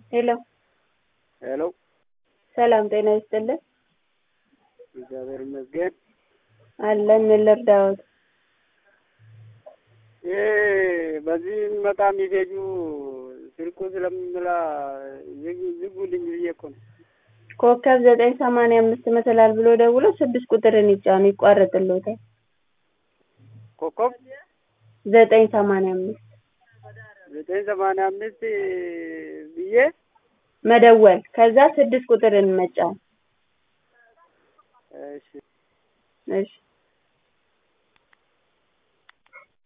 ሄሎ ሄሎ ሰላም ጤና ይስጥልን። እግዚአብሔር ይመስገን። አለን ምን ልርዳዎት? ይሄ በዚህ የሚመጣ ሜሴጁ ስልኩ ስለምላ ዝግ- ዝጉልኝ ብዬ እኮ ነው። ኮከብ ዘጠኝ ሰማንያ አምስት መሰላል ብሎ ደውሎ ስድስት ቁጥርን ይጫኑ ይቋረጥልዎታል። ኮከብ ዘጠኝ ሰማንያ አምስት ዘጠኝ ሰማንያ አምስት ብዬ መደወል ከዛ ስድስት ቁጥርን መጫን እሺ እሺ